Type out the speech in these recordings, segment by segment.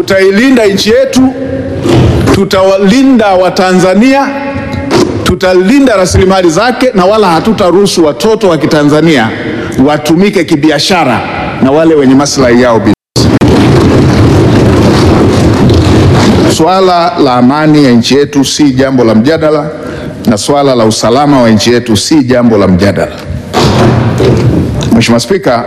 Tutailinda nchi yetu, tutawalinda Watanzania, tutalinda rasilimali zake, na wala hatutaruhusu watoto wa Kitanzania watumike kibiashara na wale wenye maslahi yao binafsi. Swala la amani ya nchi yetu si jambo la mjadala, na swala la usalama wa nchi yetu si jambo la mjadala. Mheshimiwa Spika,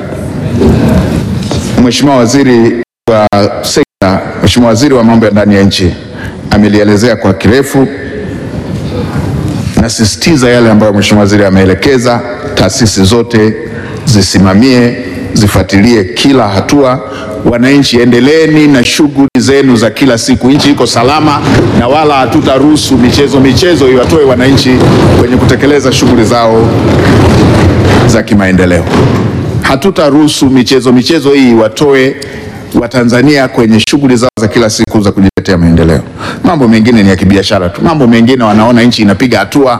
Mheshimiwa Waziri wa Sekta, Mheshimiwa Waziri wa Mambo ya Ndani ya Nchi amelielezea kwa kirefu. Nasisitiza yale ambayo Mheshimiwa Waziri ameelekeza, taasisi zote zisimamie, zifuatilie kila hatua. Wananchi, endeleeni na shughuli zenu za kila siku. Nchi iko salama, na wala hatutaruhusu michezo michezo iwatoe wananchi kwenye kutekeleza shughuli zao za kimaendeleo. Hatutaruhusu michezo michezo hii iwatoe Watanzania kwenye shughuli zao za kila siku za kujiletea maendeleo. Mambo mengine ni ya kibiashara tu, mambo mengine wanaona nchi inapiga hatua,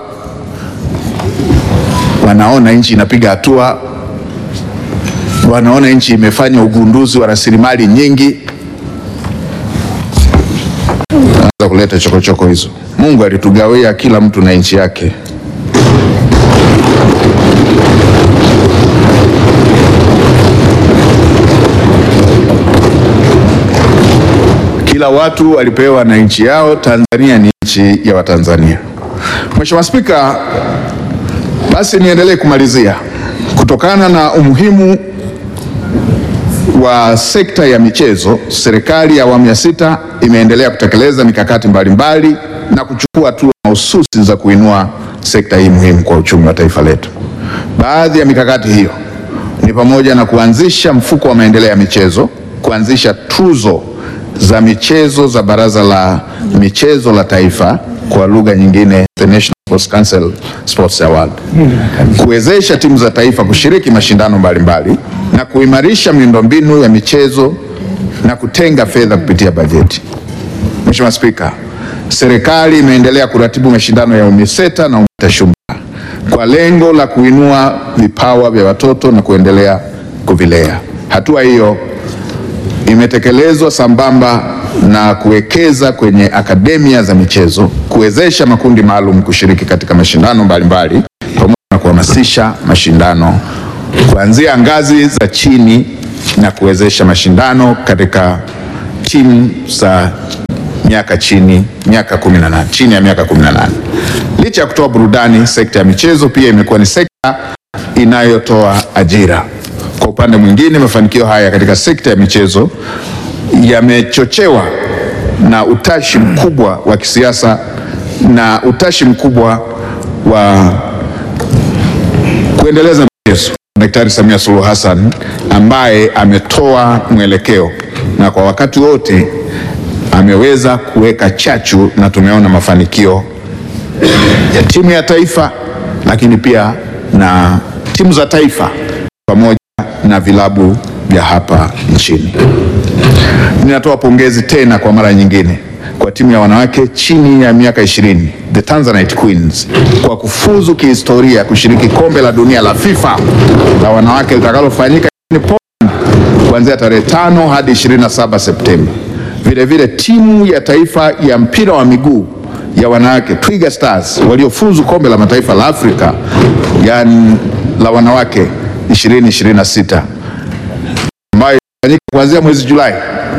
wanaona nchi inapiga hatua, wanaona nchi imefanya ugunduzi wa rasilimali nyingi, anza kuleta chokochoko hizo. Mungu alitugawia kila mtu na nchi yake. Kila watu walipewa na nchi yao. Tanzania ni nchi ya Watanzania. Mheshimiwa Spika, basi niendelee kumalizia. Kutokana na umuhimu wa sekta ya michezo, serikali ya awamu ya sita imeendelea kutekeleza mikakati mbalimbali na kuchukua hatua mahususi za kuinua sekta hii muhimu kwa uchumi wa taifa letu. Baadhi ya mikakati hiyo ni pamoja na kuanzisha mfuko wa maendeleo ya michezo, kuanzisha tuzo za michezo za Baraza la Michezo la Taifa, kwa lugha nyingine the National Sports Council Sports Award, kuwezesha timu za taifa kushiriki mashindano mbalimbali na kuimarisha miundombinu ya michezo na kutenga fedha kupitia bajeti. Mheshimiwa Spika, serikali imeendelea kuratibu mashindano ya UMISETA na UMITASHUMBA kwa lengo la kuinua vipawa vya watoto na kuendelea kuvilea. Hatua hiyo imetekelezwa sambamba na kuwekeza kwenye akademia za michezo, kuwezesha makundi maalum kushiriki katika mashindano mbalimbali, pamoja na kuhamasisha mashindano kuanzia ngazi za chini na kuwezesha mashindano katika timu za miaka chini miaka 18 chini ya miaka 18. Licha ya kutoa burudani, sekta ya michezo pia imekuwa ni sekta inayotoa ajira. Kwa upande mwingine, mafanikio haya katika sekta ya michezo yamechochewa na utashi mkubwa wa kisiasa na utashi mkubwa wa kuendeleza michezo. Daktari Samia Suluhu Hassan ambaye ametoa mwelekeo na kwa wakati wote ameweza kuweka chachu na tumeona mafanikio ya timu ya taifa, lakini pia na timu za taifa pamoja na vilabu vya hapa nchini. Ninatoa pongezi tena kwa mara nyingine kwa timu ya wanawake chini ya miaka 20 the Tanzanite Queens kwa kufuzu kihistoria kushiriki kombe la dunia la FIFA la wanawake litakalofanyika nchini Poland kuanzia tarehe 5 hadi 27 Septemba. Vilevile timu ya taifa ya mpira wa miguu ya wanawake Twiga Stars waliofuzu kombe la mataifa la Afrika yani la wanawake 2026 ambayo itafanyika kuanzia mwezi Julai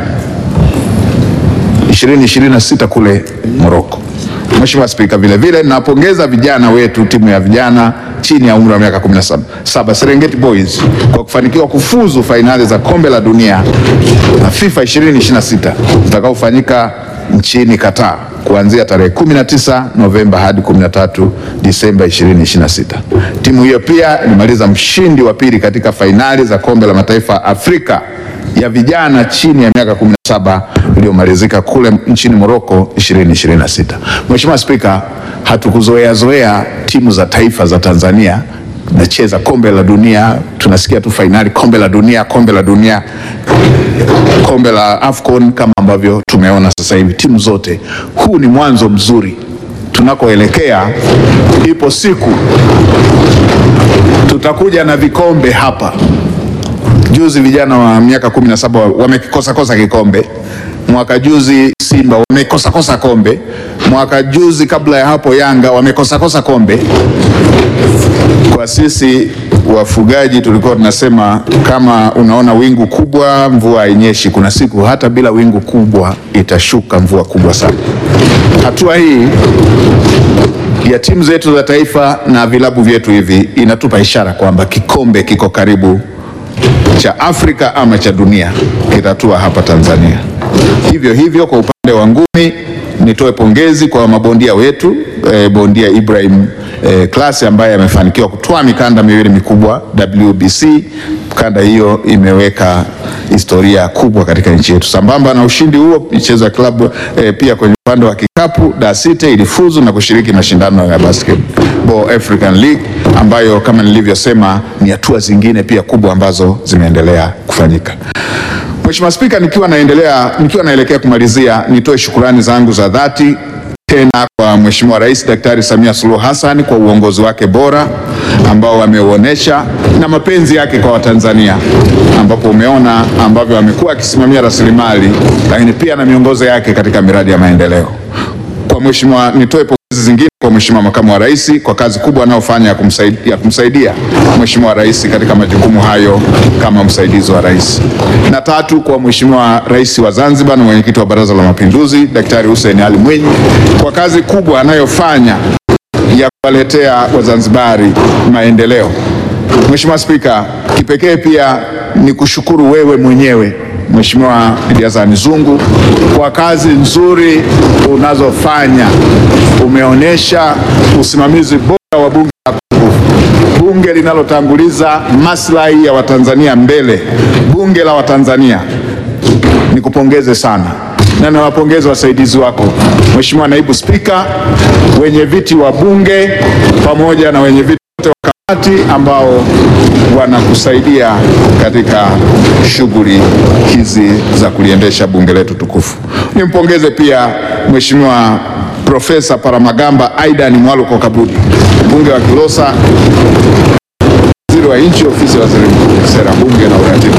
2026 kule Morocco. Mheshimiwa Spika, vile vile napongeza vijana wetu, timu ya vijana chini ya umri wa miaka 17 Serengeti Boys kwa kufanikiwa kufuzu fainali za kombe la dunia na FIFA 2026 zitakaofanyika nchini Qatar kuanzia tarehe 19 Novemba hadi 13 Disemba 2026. Timu hiyo pia ilimaliza mshindi wa pili katika fainali za kombe la mataifa Afrika ya vijana chini ya miaka 17 iliyomalizika kule nchini Morocco 2026. Mheshimiwa Spika, hatukuzoea zoea timu za taifa za Tanzania nacheza kombe la dunia, tunasikia tu fainali kombe la dunia, kombe la dunia, kombe la AFCON kama ambavyo tumeona sasa hivi timu zote. Huu ni mwanzo mzuri, tunakoelekea ipo siku tutakuja na vikombe hapa. Juzi vijana wa miaka kumi na saba wamekikosa kosa kikombe mwaka juzi Simba wamekosa kosa kombe, mwaka juzi kabla ya hapo Yanga wamekosa kosa kombe. Kwa sisi wafugaji tulikuwa tunasema kama unaona wingu kubwa mvua hainyeshi, kuna siku hata bila wingu kubwa itashuka mvua kubwa sana. Hatua hii ya timu zetu za taifa na vilabu vyetu hivi inatupa ishara kwamba kikombe kiko karibu cha Afrika ama cha dunia kitatua hapa Tanzania. Hivyo hivyo kwa upande wa ngumi nitoe pongezi kwa mabondia wetu eh, bondia Ibrahim eh, Klasi ambaye amefanikiwa kutoa mikanda miwili mikubwa WBC. Kanda hiyo imeweka historia kubwa katika nchi yetu. Sambamba na ushindi huo, michezo ya klabu eh, pia kwenye upande wa kikapu Dar City ilifuzu na kushiriki mashindano ya Basketball African League ambayo kama nilivyosema ni hatua zingine pia kubwa ambazo zimeendelea kufanyika. Mheshimiwa Spika, nikiwa naendelea nikiwa naelekea kumalizia, nitoe shukurani zangu za dhati tena kwa Mheshimiwa Rais Daktari Samia Suluhu Hassan kwa uongozi wake bora ambao ameuonesha na mapenzi yake kwa Watanzania, ambapo umeona ambavyo amekuwa akisimamia rasilimali, lakini pia na miongozo yake katika miradi ya maendeleo. Kwa Mheshimiwa, nitoe pongezi zingine kwa Mheshimiwa Makamu wa Rais kwa kazi kubwa anayofanya ya kumsaidia, ya kumsaidia Mheshimiwa Rais katika majukumu hayo kama msaidizi wa rais. Na tatu, kwa Mheshimiwa Rais wa Zanzibar na Mwenyekiti wa Baraza la Mapinduzi Daktari Hussein Ali Mwinyi kwa kazi kubwa anayofanya ya kuwaletea Wazanzibari maendeleo. Mheshimiwa Spika, kipekee pia ni kushukuru wewe mwenyewe Mheshimiwa Idi Hassan Zungu kwa kazi nzuri unazofanya. Umeonyesha usimamizi bora wa bunge la bunge linalotanguliza maslahi ya Watanzania mbele, bunge la Watanzania. Nikupongeze sana na nawapongeza wasaidizi wako, Mheshimiwa Naibu Spika, wenye viti wa bunge pamoja na wenye viti wote wa kamati ambao wanakusaidia katika shughuli hizi za kuliendesha bunge letu tukufu. Nimpongeze pia Mheshimiwa Profesa Paramagamba Aidan Mwaluko Kabudi, mbunge wa Kilosa, waziri wa nchi ofisi ya waziri mkuu, sera, bunge na uratibu,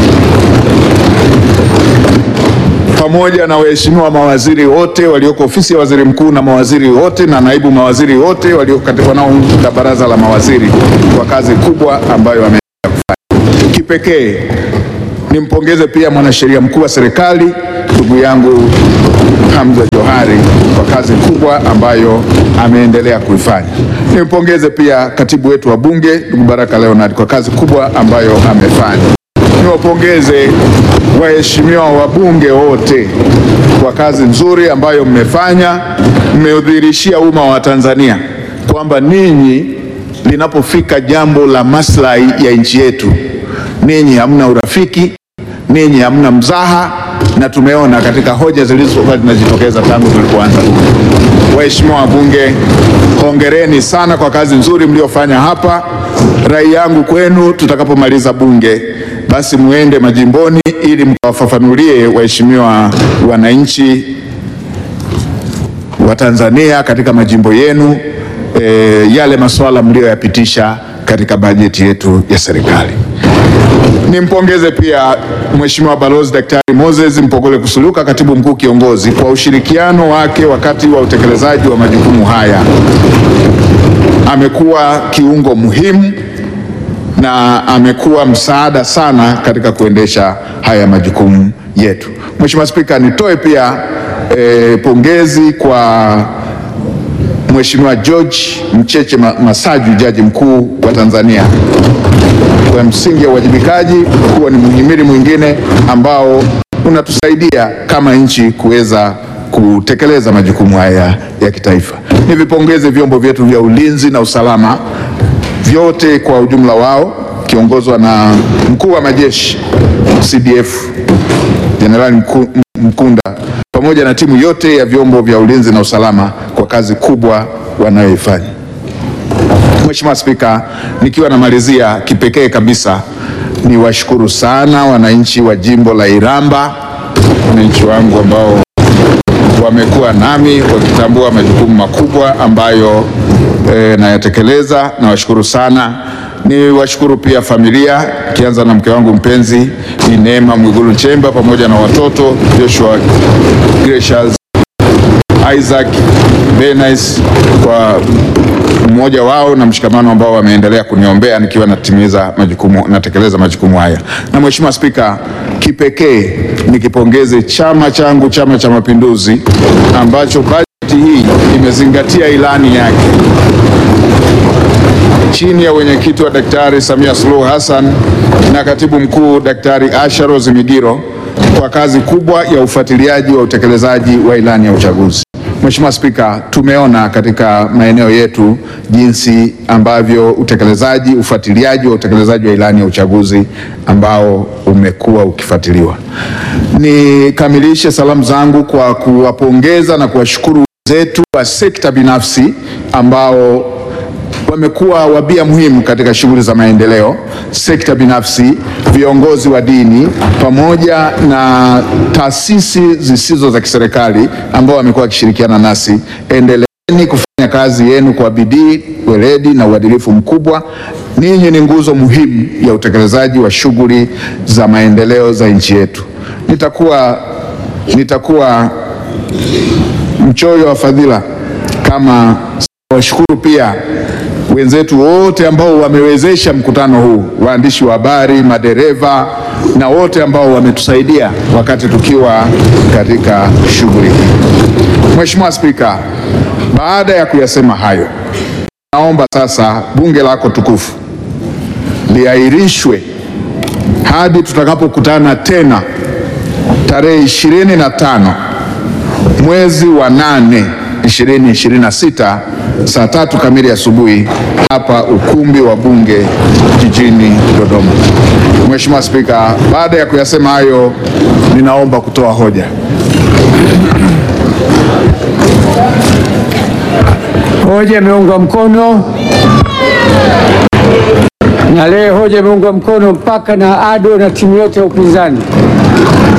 pamoja na waheshimiwa mawaziri wote walioko ofisi ya waziri mkuu na mawaziri wote na naibu mawaziri wote wanaounda baraza la mawaziri kwa kazi kubwa ambayo wameendelea kufanya. Kipekee nimpongeze pia mwanasheria mkuu wa serikali ndugu yangu Hamza Johari kwa kazi kubwa ambayo ameendelea kuifanya. Nimpongeze pia katibu wetu wa bunge ndugu Baraka Leonard kwa kazi kubwa ambayo amefanya. Niwapongeze waheshimiwa wabunge wote kwa kazi nzuri ambayo mmefanya. Mmeudhihirishia umma wa Tanzania kwamba ninyi, linapofika jambo la maslahi ya nchi yetu, ninyi hamna urafiki, ninyi hamna mzaha, na tumeona katika hoja zilizokuwa zinajitokeza tangu tulipoanza. Waheshimiwa wabunge, hongereni sana kwa kazi nzuri mliofanya hapa. Rai yangu kwenu, tutakapomaliza bunge basi muende majimboni ili mkawafafanulie waheshimiwa wananchi wa Tanzania katika majimbo yenu e, yale masuala mliyoyapitisha katika bajeti yetu ya serikali. Nimpongeze pia Mheshimiwa Balozi Daktari Moses Mpogole Kusuluka, katibu mkuu kiongozi, kwa ushirikiano wake wakati wa utekelezaji wa majukumu haya. Amekuwa kiungo muhimu na amekuwa msaada sana katika kuendesha haya majukumu yetu. Mheshimiwa Spika, nitoe pia e, pongezi kwa Mheshimiwa George Mcheche Masaju, jaji mkuu wa Tanzania, kwa msingi ya uwajibikaji kuwa ni mhimili mwingine ambao unatusaidia kama nchi kuweza kutekeleza majukumu haya ya kitaifa. Nivipongeze vyombo vyetu vya ulinzi na usalama vyote kwa ujumla wao kiongozwa na mkuu wa majeshi CDF Jenerali Mkunda pamoja na timu yote ya vyombo vya ulinzi na usalama kwa kazi kubwa wanayoifanya. Mheshimiwa Spika, nikiwa namalizia, kipekee kabisa ni washukuru sana wananchi wa jimbo la Iramba, wananchi wangu ambao wamekuwa nami wakitambua majukumu makubwa ambayo e, nayatekeleza. Nawashukuru sana Ni washukuru pia familia kianza na mke wangu mpenzi Bi Neema Mwigulu Nchemba pamoja na watoto Joshua Gracious Isaac Benis kwa mmoja wao na mshikamano ambao wameendelea kuniombea nikiwa natimiza majukumu, natekeleza majukumu haya. Na Mheshimiwa Spika, kipekee nikipongeze chama changu, Chama cha Mapinduzi, ambacho bajeti hii imezingatia ilani yake chini ya wenyekiti wa Daktari Samia Suluhu Hassan na katibu mkuu Daktari Asha Rose Migiro kwa kazi kubwa ya ufuatiliaji wa utekelezaji wa ilani ya uchaguzi. Mheshimiwa Spika, tumeona katika maeneo yetu jinsi ambavyo utekelezaji, ufuatiliaji wa utekelezaji wa ilani ya uchaguzi ambao umekuwa ukifuatiliwa. Nikamilishe salamu zangu kwa kuwapongeza na kuwashukuru wenzetu wa sekta binafsi ambao wamekuwa wabia muhimu katika shughuli za maendeleo, sekta binafsi, viongozi wa dini pamoja na taasisi zisizo za kiserikali ambao wamekuwa wakishirikiana nasi. Endeleeni kufanya kazi yenu kwa bidii, weledi na uadilifu mkubwa. Ninyi ni nguzo muhimu ya utekelezaji wa shughuli za maendeleo za nchi yetu. Nitakuwa, nitakuwa mchoyo wa fadhila kama washukuru pia wenzetu wote ambao wamewezesha mkutano huu, waandishi wa habari, madereva na wote ambao wametusaidia wakati tukiwa katika shughuli hii. Mheshimiwa Spika, baada ya kuyasema hayo, naomba sasa bunge lako tukufu liahirishwe hadi tutakapokutana tena tarehe ishirini na tano mwezi wa nane 2026 saa tatu kamili asubuhi hapa ukumbi wa bunge jijini Dodoma. Mheshimiwa Spika, baada ya kuyasema hayo, ninaomba kutoa hoja. Hoja imeungwa mkono na leo hoja imeungwa mkono mpaka na ADO na timu yote ya upinzani.